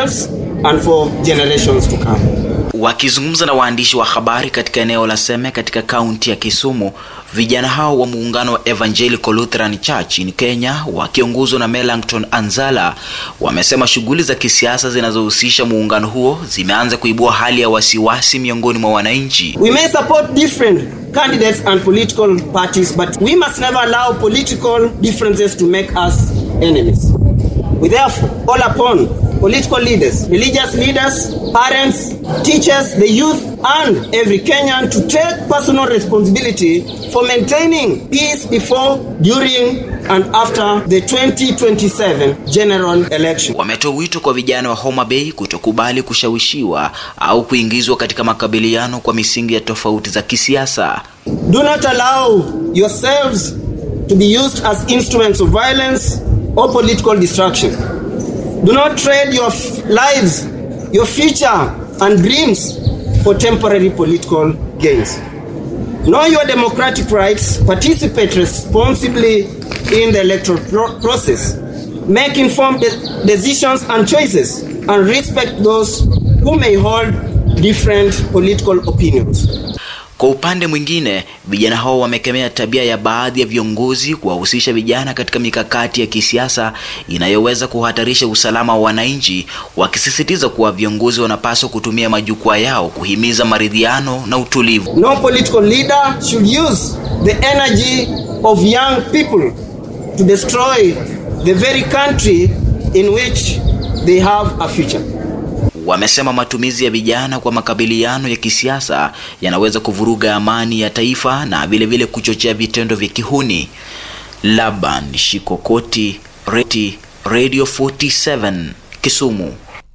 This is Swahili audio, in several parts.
ourselves and for generations to come. Wakizungumza na waandishi wa habari katika eneo la Seme katika kaunti ya Kisumu, vijana hao wa muungano wa Evangelical Lutheran Church in Kenya wakiongozwa na Melancton Anzala wamesema shughuli za kisiasa zinazohusisha muungano huo zimeanza kuibua hali ya wasiwasi miongoni mwa wananchi. We may support different candidates and political parties, but we must never allow political differences to make us enemies. We therefore call upon political leaders, religious leaders, parents, teachers, the youth, and every Kenyan to take personal responsibility for maintaining peace before, during, and after the 2027 general election. Wametoa wito kwa vijana wa Homa Bay kutokubali kushawishiwa au kuingizwa katika makabiliano kwa misingi ya tofauti za kisiasa. Do not allow yourselves to be used as instruments of violence or political destruction. Do not trade your f- lives, your future, and dreams for temporary political gains. Know your democratic rights, participate responsibly in the electoral pro- process, make informed de- decisions and choices, and respect those who may hold different political opinions. Kwa upande mwingine, vijana hao wamekemea tabia ya baadhi ya viongozi kuwahusisha vijana katika mikakati ya kisiasa inayoweza kuhatarisha usalama wa wananchi, wakisisitiza kuwa viongozi wanapaswa kutumia majukwaa yao kuhimiza maridhiano na utulivu. No political leader should use the energy of young people to destroy the very country in which they have a future. Wamesema matumizi ya vijana kwa makabiliano ya kisiasa yanaweza kuvuruga amani ya taifa na vile vile kuchochea vitendo vya kihuni. Laban Shikokoti, Reti, Radio 47, Kisumu.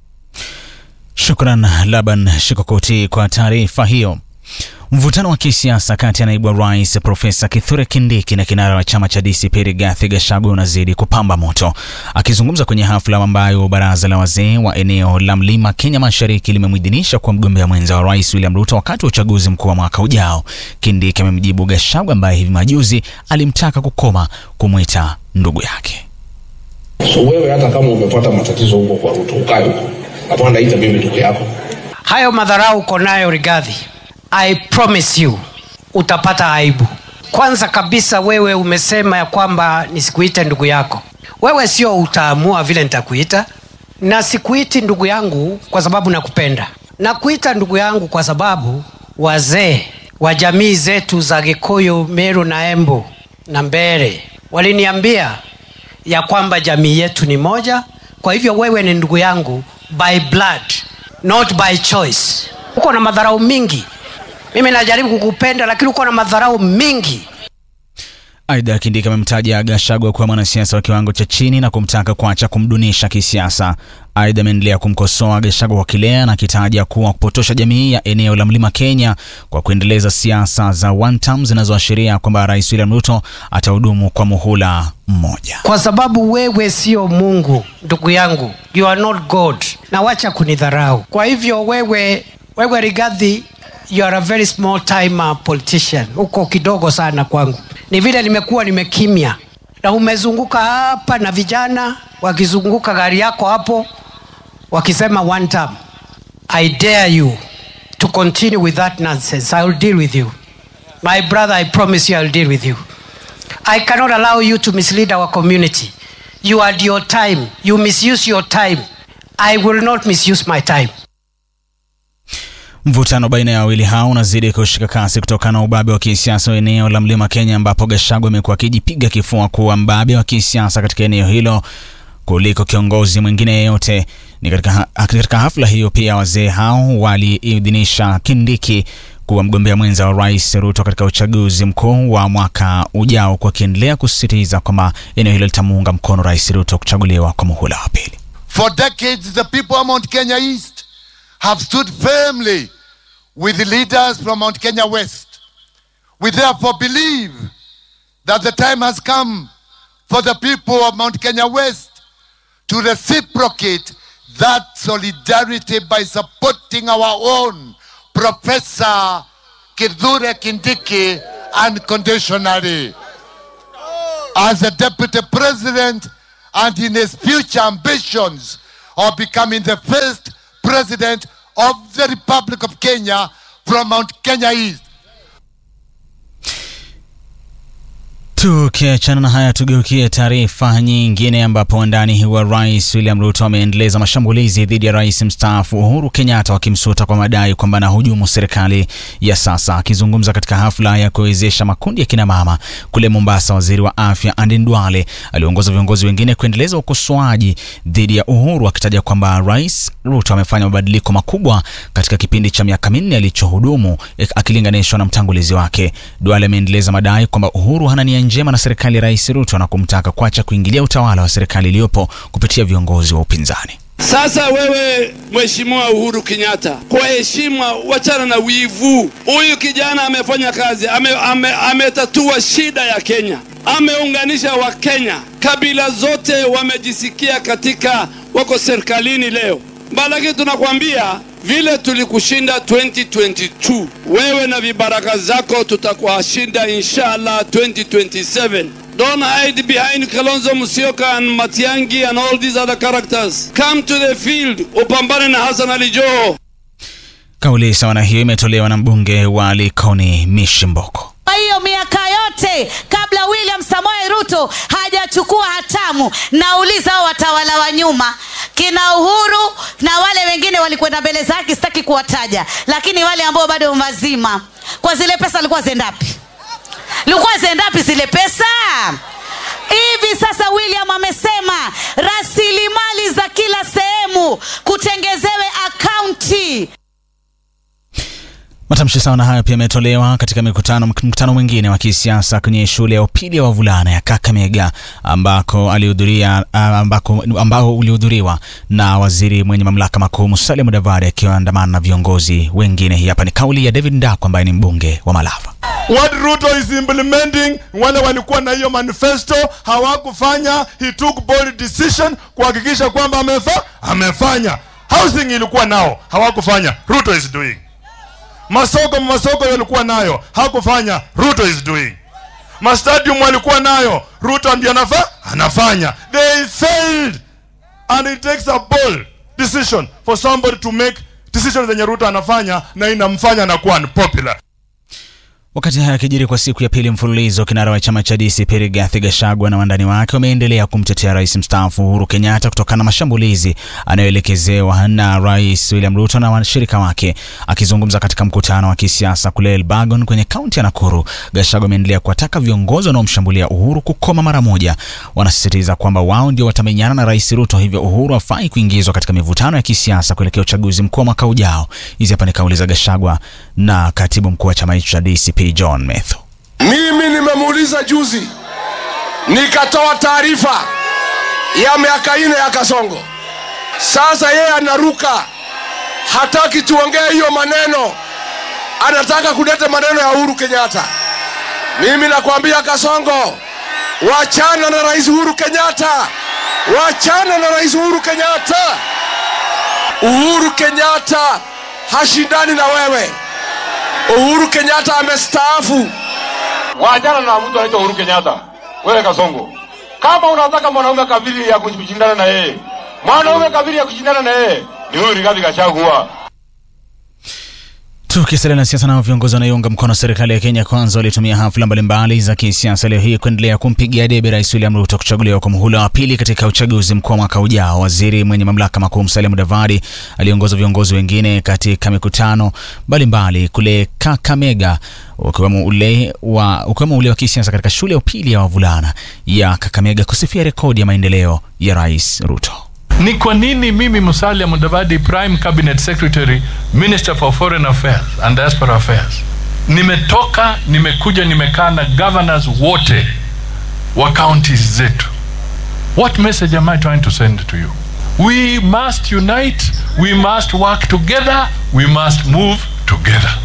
Shukran Laban Shikokoti kwa taarifa hiyo. Mvutano wa kisiasa kati ya naibu wa rais Profesa Kithure Kindiki na kinara wa chama cha DCP Rigathi Gachagua unazidi kupamba moto. Akizungumza kwenye hafla ambayo baraza la wazee wa eneo la Mlima Kenya Mashariki limemwidhinisha kwa mgombea mwenza wa rais William Ruto wakati wa uchaguzi mkuu wa mwaka ujao, Kindiki amemjibu Gachagua ambaye hivi majuzi alimtaka kukoma kumwita ndugu yake. So wewe hata kama umepata matatizo huko kwa Ruto, ukae huko, hapana ita mimi ndugu yako. hayo madharau uko nayo Rigathi, I promise you utapata aibu. Kwanza kabisa, wewe umesema ya kwamba nisikuite ndugu yako. Wewe sio utaamua vile nitakuita, na sikuiti ndugu yangu kwa sababu nakupenda. Nakuita ndugu yangu kwa sababu wazee wa jamii zetu za Gikuyu, Meru na Embu na Mbere waliniambia ya kwamba jamii yetu ni moja. Kwa hivyo wewe ni ndugu yangu by blood, not by choice. Uko na madharau mingi. Mimi najaribu kukupenda, lakini uko na madharau mingi. Aidha, Kindiki amemtaja Gachagua kuwa mwanasiasa wa kiwango cha chini na kumtaka kuacha kumdunisha kisiasa. Aidha, ameendelea kumkosoa Gachagua kwa kile anakitaja kuwa kupotosha jamii ya eneo la Mlima Kenya kwa kuendeleza siasa za one term zinazoashiria kwamba Rais William Ruto atahudumu kwa muhula mmoja. kwa sababu wewe sio Mungu ndugu yangu, you are not God, na wacha kunidharau. Kwa hivyo wewe, wewe Rigathi, you are a very small time uh, politician, uko kidogo sana kwangu. Ni vile nimekuwa nimekimya na umezunguka hapa na vijana wakizunguka gari yako hapo wakisema one term. I dare you to continue with that nonsense. I will deal with you. My brother, I promise you I will deal with you. I cannot allow you to mislead our community. You had your time. You misuse your time. I will not misuse my time. Mvutano baina ya wawili hao unazidi kushika kasi kutokana na ubabe wa kisiasa wa eneo la Mlima Kenya, ambapo Gachagua amekuwa akijipiga kifua kuwa mbabe wa kisiasa katika eneo hilo kuliko kiongozi mwingine yeyote. Ni katika, ha katika hafla hiyo pia wazee hao waliidhinisha Kindiki kuwa mgombea mwenza wa rais Ruto katika uchaguzi mkuu wa mwaka ujao, kwa akiendelea kusisitiza kwamba eneo hilo litamuunga mkono rais Ruto kuchaguliwa kwa muhula wa pili. For decades, the people of Mount Kenya East have stood firmly with the leaders from Mount Kenya West. We therefore believe that the time has come for the people of Mount Kenya West to reciprocate that solidarity by supporting our own Professor Kithure Kindiki unconditionally. As the Deputy President and in his future ambitions of becoming the first president of the Republic of Kenya from Mount Kenya East. Tukiachana na haya, tugeukie taarifa nyingine, ambapo wandani wa rais William Ruto ameendeleza mashambulizi dhidi ya rais mstaafu Uhuru Kenyatta, wakimsuta kwa madai kwamba anahujumu serikali ya sasa. Akizungumza katika hafla ya kuwezesha makundi ya kinamama kule Mombasa, waziri wa afya Aden Duale aliongoza viongozi wengine kuendeleza ukosoaji dhidi ya Uhuru, akitaja kwamba rais Ruto amefanya mabadiliko makubwa katika kipindi cha miaka minne alichohudumu akilinganishwa na mtangulizi wake. Duale ameendeleza madai kwamba Uhuru hana nia njema na serikali ya rais Ruto na kumtaka kuacha kuingilia utawala wa serikali iliyopo kupitia viongozi wa upinzani. Sasa wewe Mheshimiwa Uhuru Kenyatta, kwa heshima, wachana na wivu. Huyu kijana amefanya kazi, ametatua ame, ame shida ya Kenya, ameunganisha Wakenya, kabila zote wamejisikia katika, wako serikalini leo. Lakini tunakwambia vile tulikushinda 2022 wewe na vibaraka zako tutakuwashinda inshallah 2027 don't hide behind Kalonzo Musyoka and Matiangi and all these other characters come to the field upambane na Hassan Ali Joho Kauli sawa na hiyo imetolewa na mbunge wa Likoni Mishimboko. Kwa hiyo miaka yote kabla William Samoei Ruto hajachukua hatamu, nauliza hao watawala wa nyuma kina Uhuru na wale wengine walikwenda mbele zake, sitaki kuwataja, lakini wale ambao bado mazima, kwa zile pesa alikuwa zendapi? Likuwa zendapi zile pesa? Hivi sasa William amesema rasilimali za kila sehemu kutengezewe akaunti. Matamshi sawa na hayo pia yametolewa katika mikutano mkutano mwingine wa kisiasa kwenye shule ya upili ya wavulana ya Kakamega ambako alihudhuria ambako ambao ulihudhuriwa na waziri mwenye mamlaka makuu Musalia Mudavadi akiandamana na viongozi wengine. Hii hapa ni kauli ya David Ndako ambaye ni mbunge wa Malava. What Ruto is implementing, wale walikuwa na hiyo manifesto hawakufanya. He took bold decision kuhakikisha kwamba amefa amefanya. Housing ilikuwa nao hawakufanya. Ruto is doing masoko masoko yalikuwa nayo hakufanya. Ruto is doing. Mastadium walikuwa nayo, Ruto ndiye anafa anafanya. They failed and it takes a bold decision for somebody to make decisions zenye Ruto anafanya na inamfanya na kuwa unpopular. Wakati haya yakijiri kwa siku ya pili mfululizo, kinara wa chama cha DCP Rigathi Gachagua na wandani wake wameendelea kumtetea rais mstaafu Uhuru Kenyatta kutokana na mashambulizi anayoelekezewa na rais William Ruto na washirika wake. Akizungumza katika mkutano wa kisiasa kule Elbagon kwenye kaunti ya Nakuru, Gachagua ameendelea kuwataka viongozi wanaomshambulia Uhuru kukoma mara moja. Wanasisitiza kwamba wao ndio watamenyana na rais Ruto, hivyo Uhuru hafai kuingizwa katika mivutano ya kisiasa kuelekea uchaguzi mkuu wa mwaka ujao. Hizi hapa ni kauli za Gachagua na katibu mkuu wa chama hicho cha DCP John Metho. Mimi nimemuuliza juzi, nikatoa taarifa ya miaka ine ya Kasongo. Sasa yeye anaruka, hataki tuongee hiyo maneno, anataka kuleta maneno ya Uhuru Kenyatta. Mimi nakwambia Kasongo, wachana na Rais Uhuru Kenyatta, wachana na Rais Uhuru Kenyatta. Uhuru Kenyatta hashindani na wewe. Uhuru Kenyatta amestaafu. Wachana na mtu anaitwa Uhuru Kenyatta. Wewe Kasongo, kama unataka mwanaume kabili ya kushindana na yeye, mwanaume kabili ya kushindana na yeye ni huyu Rigathi Gachagua. Tukisalia na siasa, nao viongozi wanaoiunga mkono serikali ya Kenya Kwanza walitumia hafla mbalimbali za kisiasa leo hii kuendelea kumpigia debe Rais William Ruto kuchaguliwa kwa muhula wa pili katika uchaguzi mkuu wa mwaka ujao. Waziri mwenye mamlaka makuu Musalia Mudavadi aliongoza viongozi wengine katika mikutano mbalimbali kule Kakamega, ukiwemo ule wa ukiwemo ule wa kisiasa katika shule ya upili ya wavulana ya Kakamega kusifia rekodi ya maendeleo ya Rais Ruto. Ni kwa nini mimi Musalia Mudavadi, Prime Cabinet Secretary, Minister for Foreign Affairs and Diaspora Affairs, nimetoka nimekuja nimekaa na governors wote wa counties zetu. What message am I trying to send to you? We must unite, we must work together, we must move together.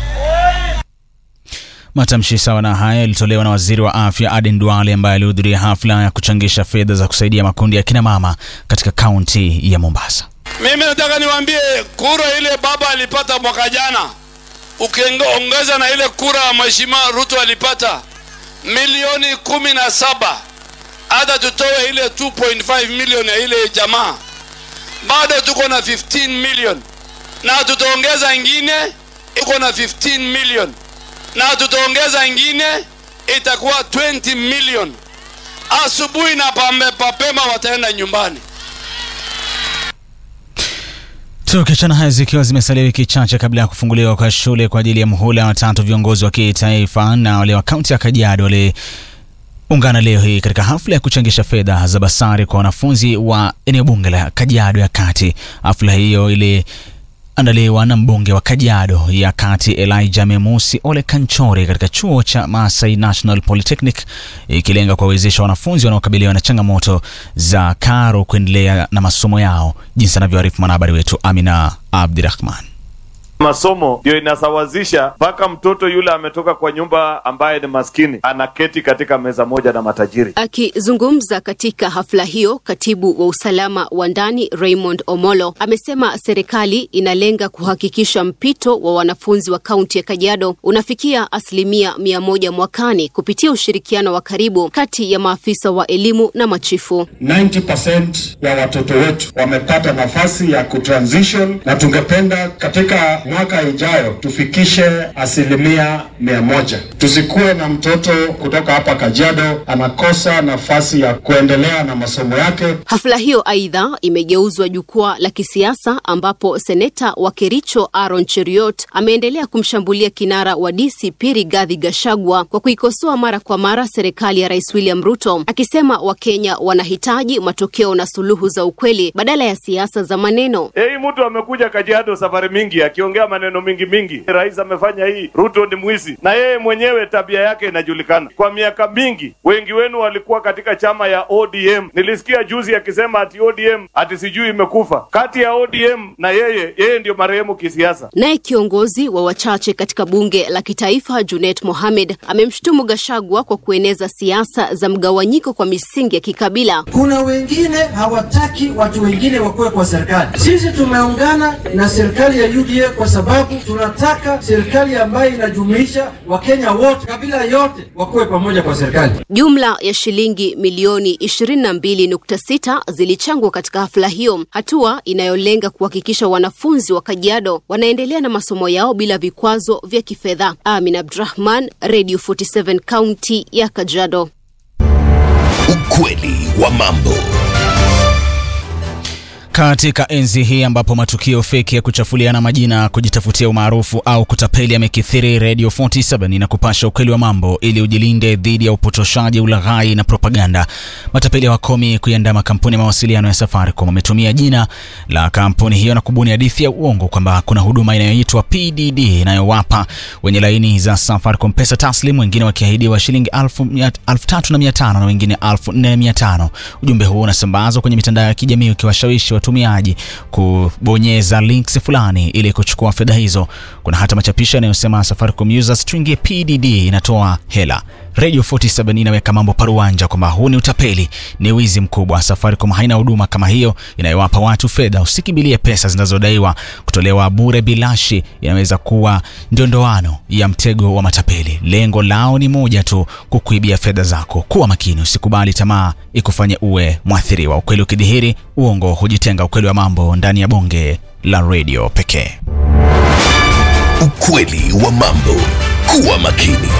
Matamshi sawa na haya yalitolewa na waziri wa afya Aden Duale ambaye alihudhuria hafla ya kuchangisha fedha za kusaidia makundi ya kina mama katika kaunti ya Mombasa. Mimi nataka niwaambie, kura ile baba alipata mwaka jana, ukiongeza na ile kura mheshimiwa Ruto alipata milioni kumi na saba hata tutoe ile 2.5 milioni ya ile jamaa, bado tuko na 15 million na tutaongeza ingine iko na 15 million na tutaongeza ingine itakuwa 20 million asubuhi na pambe papema wataenda nyumbani Tukiachana haya zikiwa zimesalia wiki chache kabla ya kufunguliwa kwa shule kwa ajili ya muhula wa tatu, viongozi wa kitaifa na wale wa kaunti ya Kajiado waliungana leo hii katika hafla ya kuchangisha fedha za basari kwa wanafunzi wa eneo bunge la Kajiado ya Kati. Hafla hiyo ili andaliwa na mbunge wa Kajiado ya Kati Elijah Memusi Ole Kanchori katika chuo cha Masai National Polytechnic ikilenga kuwawezesha wanafunzi wanaokabiliwa na changamoto za karo kuendelea na masomo yao, jinsi anavyoarifu mwanahabari wetu Amina Abdirahman. Masomo ndio inasawazisha mpaka mtoto yule ametoka kwa nyumba ambaye ni maskini anaketi katika meza moja na matajiri. Akizungumza katika hafla hiyo, katibu wa usalama wa ndani Raymond Omolo amesema serikali inalenga kuhakikisha mpito wa wanafunzi wa kaunti ya Kajiado unafikia asilimia mia moja mwakani kupitia ushirikiano wa karibu kati ya maafisa wa elimu na machifu. 90% ya watoto wetu wamepata nafasi ya kutransition na tungependa katika mwaka ijayo tufikishe asilimia mia moja. Tusikuwe na mtoto kutoka hapa Kajiado anakosa nafasi ya kuendelea na masomo yake. Hafla hiyo aidha imegeuzwa jukwaa la kisiasa ambapo seneta wa Kericho Aaron Cheriot ameendelea kumshambulia kinara wa DCP Rigathi Gachagua kwa kuikosoa mara kwa mara serikali ya Rais William Ruto, akisema Wakenya wanahitaji matokeo na suluhu za ukweli badala ya siasa za maneno. Hei, mtu amekuja Kajiado safari mingi akiongea maneno mingi mingi, rais amefanya hii, Ruto ni mwizi, na yeye mwenyewe tabia yake inajulikana. Kwa miaka mingi, wengi wenu walikuwa katika chama ya ODM. Nilisikia juzi akisema ati ODM ati sijui imekufa. Kati ya ODM na yeye, yeye ndio marehemu kisiasa. Naye kiongozi wa wachache katika bunge la kitaifa Junet Mohamed amemshutumu Gachagua kwa kueneza siasa za mgawanyiko kwa misingi ya kikabila. Kuna wengine hawataki watu wengine wakuwe kwa serikali. Sisi tumeungana na serikali ya UDA kwa sababu tunataka serikali ambayo inajumuisha Wakenya wote, kabila yote wakuwe pamoja kwa serikali. Jumla ya shilingi milioni 22.6 zilichangwa katika hafla hiyo, hatua inayolenga kuhakikisha wanafunzi wa Kajiado wanaendelea na masomo yao bila vikwazo vya kifedha. Amin Abdurahman, Radio 47 kaunti ya Kajiado. Ukweli wa mambo. Katika enzi hii ambapo matukio feki ya kuchafuliana majina, kujitafutia umaarufu au kutapeli yamekithiri, Radio 47 inakupasha ukweli wa mambo ili ujilinde dhidi ya upotoshaji, ulaghai na propaganda. Matapeli hawakomi kuiandaa makampuni ya mawasiliano ya Safaricom wametumia jina la kampuni hiyo na kubuni hadithi ya uongo kwamba kuna huduma inayoitwa PDD inayowapa wenye laini za Safaricom pesa taslim, wengine wakiahidiwa shilingi elfu tatu na mia tano na wengine elfu nne na mia tano. Ujumbe huo unasambazwa kwenye mitandao ya kijamii ukiwashawishi watumiaji kubonyeza links fulani ili kuchukua fedha hizo. Kuna hata machapisho yanayosema Safaricom users tuingie PDD inatoa hela. Radio 47 inaweka mambo paruanja kwamba huu ni utapeli, ni wizi mkubwa. Safaricom haina huduma kama hiyo inayowapa watu fedha. Usikimbilie pesa zinazodaiwa kutolewa bure bilashi, inaweza kuwa ndio ndoano ya mtego wa matapeli. Lengo lao ni moja tu, kukuibia fedha zako. Kuwa makini, usikubali tamaa ikufanye uwe mwathiriwa. Ukweli ukidhihiri, uongo hujitenga. Ukweli wa mambo ndani ya bonge la radio pekee. Ukweli wa mambo. Kuwa makini.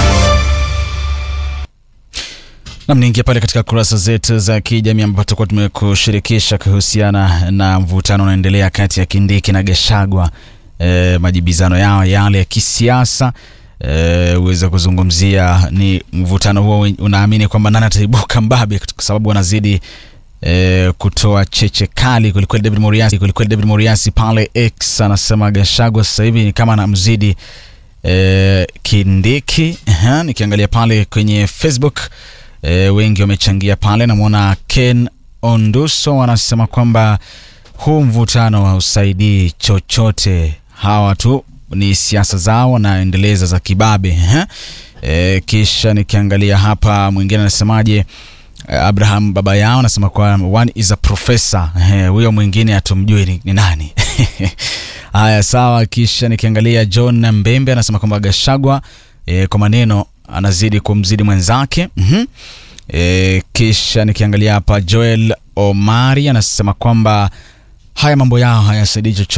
Nam, niingia pale katika kurasa zetu za kijamii ambapo tutakuwa tumekushirikisha kuhusiana na mvutano unaendelea kati ya Kindiki na Gashagwa, e, majibizano yao yale ya kisiasa e, uweza kuzungumzia ni mvutano huo unaamini kwamba nani ataibuka mbabe, kwa sababu wanazidi e, kutoa cheche kali kwelikweli. David Moriasi kwelikweli, David Moriasi pale X anasema Gashagwa sasa hivi ni kama anamzidi e, Kindiki. Aha, nikiangalia pale kwenye Facebook E, wengi wamechangia pale. Namwona Ken Onduso anasema kwamba huu mvutano hausaidii chochote, hawa tu ni siasa zao wanaendeleza za kibabe. E, kisha nikiangalia hapa mwingine anasemaje? Abraham baba yao anasema kwa one is a professor. Huyo mwingine hatumjui ni, ni nani? Haya, sawa. Kisha nikiangalia John Mbembe anasema kwamba Gashagwa e, kwa maneno anazidi kumzidi mwenzake. mm -hmm. E, kisha nikiangalia hapa Joel Omari anasema kwamba haya mambo yao hayasaidii chochote